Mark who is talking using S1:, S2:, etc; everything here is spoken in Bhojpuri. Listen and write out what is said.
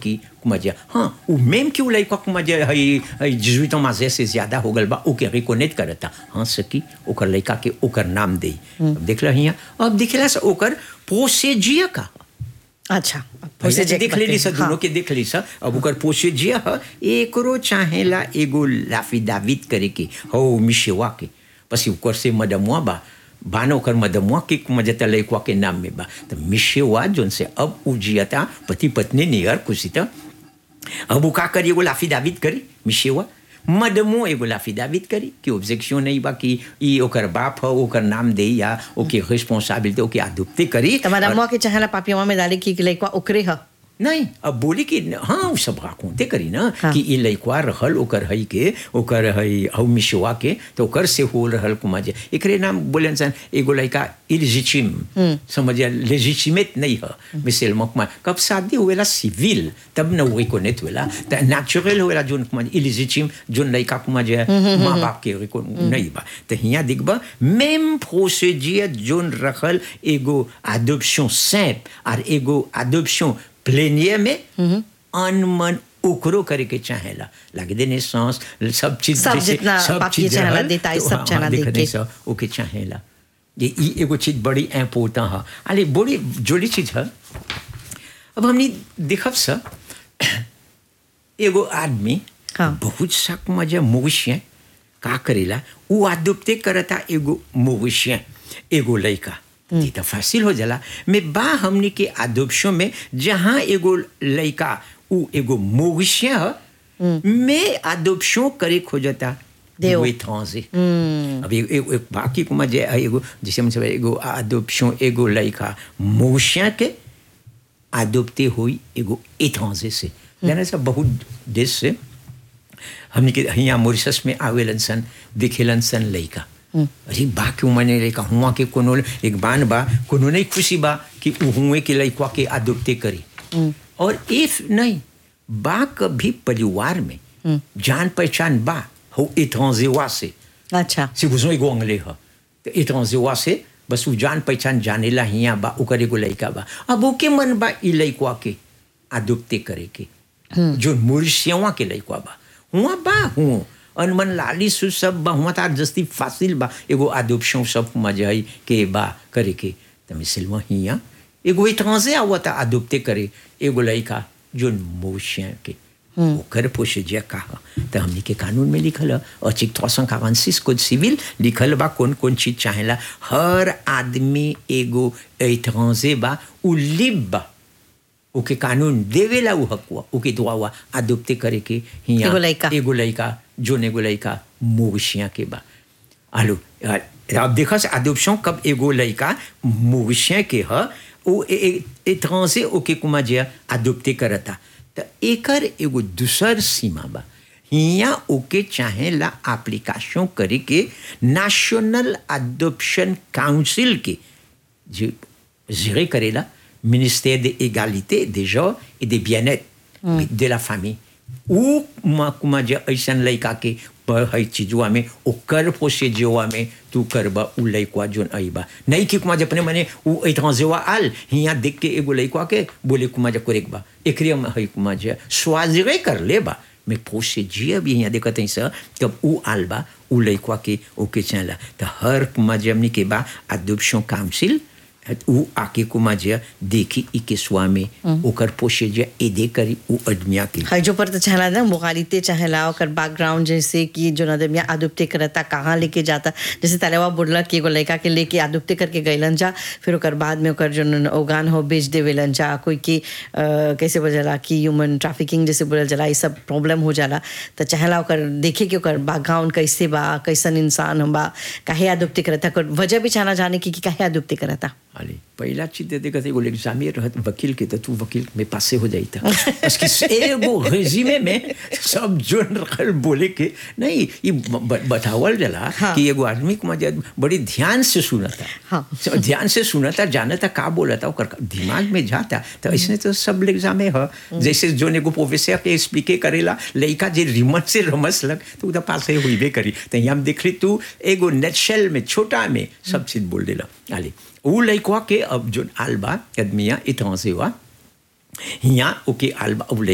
S1: सकी मजा हाँ उ मेम कि उ लइका के मजा हई हई जिजुइतो माजे से ज्यादा हो गल बा ओके रिकोनेट करता हाँ सकी ओकर लइका के ओकर नाम दे देख रही अब दिखला से ओकर पोसेजिया का
S2: अच्छा
S1: पहले
S2: जे-
S1: देख लेली सर
S2: हाँ।
S1: दोनों के देख ली सर अब ओकर पोसेजिया ह एकरो चाहेला एगो लाफिदावित करे के हो मिशेवा के पसी ओकर से मदमुआ बा बानो ओकर मदमुआ के मजता लइकवा के नाम में बा तो मिशेवा जोन से अब उजियता पति पत्नी नियर खुशी त अब उ का करी एगो लाफिदावित करी मिशेवा मदमो एगो लाफिदावित करी कि ऑब्जेक्शन नहीं बा कि ई ओकर बाप ह ओकर नाम दे या ओके रिस्पांसिबिलिटी ओके आदुप्ति करी
S2: તમારા
S1: और-
S2: અમ્મા કે ચાહેલા પાપિયામાં में डाली कि लाइक ओकरे ह
S1: नहीं अब बोली कि हाँ उ सब राखोते करी ना
S2: हाँ।
S1: कि ई लइकवा रहल ओकर हई के ओकर हई हउ मिशवा के तो ओकर से हो रहल कुमा जे एकरे नाम बोले इंसान एगो लइका इलिजिचिम समझिए लेजिचिमेट नहीं है मिसल मकमा कब शादी हुएला सिविल तब न वही को नेत हुएला त नेचुरल हुएला जोन कुमा इलिजिचिम जोन लइका कुमा जे माँ बाप के को नहीं बा तो हिया दिखबा मेम प्रोसीजियर जोन रखल एगो adoption simple और एगो adoption plénière में अनमन ओकरो करे के चाहेला लगे देने सांस सब चीज
S2: सब
S1: जैसे
S2: जितना पापी चाहेला
S1: रहल,
S2: देता है,
S1: तो
S2: सब
S1: हाँ,
S2: चाहेला
S1: देख
S2: दे
S1: नहीं
S2: के।
S1: सा, ओके चाहेला ये ई एगो चीज बड़ी इम्पोर्टेंट है अरे बड़ी जोड़ी चीज है अब हमने देखब सा एगो आदमी
S2: हाँ।
S1: बहुत सा मजा मवेशिया का करेला वो आदुपते करता एगो मवेशिया एगो लइका ये तो फासिल हो जाला मैं बा हमने के आदोप्शों में जहाँ एगो लइका उ एगो मवेशिया ह में आदोप्शों करे खोजता
S2: देव।
S1: वो étranger. अब एक, एक, एक बाकी को मजे एगो जैसे हम सब एगो adoption एगो लइका मवेशिया के adopté हुई एगो étranger से जाने सब बहुत देश से हमने के यहाँ मॉरिशस में आवेलन सन दिखेलन सन लइका अरे बा क्यों मने लइका हुआ के कोनो एक बान बा कोनो नहीं खुशी बा कि उ हुए के लइका के adopté करी और इफ नहीं बा कभी परिवार में जान पहचान बा हो étranger से
S2: अच्छा
S1: si vous एगो अंग्ले ह तो étranger से बस उ जान पहचान जानेला हिया बा ओकर एगो लइका बा अब ओके मन बा ई लइकवा के आदुप्ते करे के जो मुर्शियवा के लइकवा बा हुआ बा हुआ अनमन लाली सु सब बा हुआ तार जस्ती फासिल बा एगो आदुप्शन सब मजहई के बा करे के त मिसलवा हिया एगो étranger आवता आदुप्ते करे एगो लइका जो मुर्शिया के ओकर पोषजिया का ह त हमनी के कानून में लिखल ह अर्टिकल 346 कोड सिविल लिखल बा कौन कौन चीज चाहेला हर आदमी एगो एट्रांजे बा उ लिब बा ओके कानून देवेला उ हकवा ओके दुआ हुआ आदुप्ते करे के हिया
S2: एगो लइका।
S1: एगो लइका जोन एगो लइका मोविशिया के बा आलू अब देखा से adoption कब एगो लइका मोविशिया के ह ओ एट्रांजे ओके कुमा जे adopté करता त एकर एगो दूसर सीमा बा हिया ओके चाहेला एप्लीकेशन करे के नेशनल अडॉप्शन काउंसिल के जो gérer करेला ministère de l'égalité des genres et des bien-être de la famille ou ma kuma जे ऐसन लइका के पर है चीजुआ में ओकर प्रोसीजरवा में तू करबा उ लइकवा जोन आईबा नहीं कि कुमा जे अपने मने उ एट्रांजेवा आल हिया देख के एगो लइकवा के बोले कुमा जे करेक बा एकरे में है कुमा जे स्वाजरे कर ले बा mais प्रोसीजर भी यहाँ देखत है सर तब उ आल बा उ लइकवा के ओके चला तो हर कुमा जे हमनी के बा adoption council उ आके कुमा जे देखी ई के स्वा में ओकर प्रोसीजर एदे करी उ अदमिया के
S2: हजो पर तो चाहेला ना मुगालिते चाहेला ओकर बैकग्राउंड जैसे कि जो नदमिया आदुप्ते करता कहाँ लेके जाता जैसे तलेवा बुड़ला कि एगो लड़का के लेके आदुप्ते करके गइलन जा फिर ओकर बाद में ओकर जो ओगान हो बेच देवेलन जा कोई की अ, कैसे बोल जाला कि ह्यूमन ट्रैफिकिंग जैसे बोलल जाला ये सब प्रॉब्लम हो जाला तो चाहेला ओकर देखे कि ओकर बैकग्राउंड कैसे बा कैसन इंसान हम बा काहे आदुप्ते करता ओकर वजह भी चाहना जाने की कि काहे आदुप्ते करता
S1: अरे पहला चीज दे देगा एगो एग्जामियर रहत वकील के तो तू वकील में पासे हो जाई था उसकी एगो रेजिमे में सब जोन रखल बोले के नहीं ये ब- बतावल जला
S2: हाँ।
S1: कि एगो आदमी को मजा बड़ी ध्यान से सुना था
S2: हाँ।
S1: So, ध्यान से सुना था जाना था का बोला था ओकर दिमाग में जाता तो ऐसे तो सब एग्जामे है जैसे जोन एगो प्रोफेसर के एक्सप्लिके करेला लड़का जे रिमट से रमस लग तो उधर पास ही हुई करी तो यहाँ देख ली तू एगो नेटशेल में छोटा में सब चीज बोल देला आले उ लइकवा के अब जोन आलबा आदमिया इतना से हुआ हिया ओके आलबा उ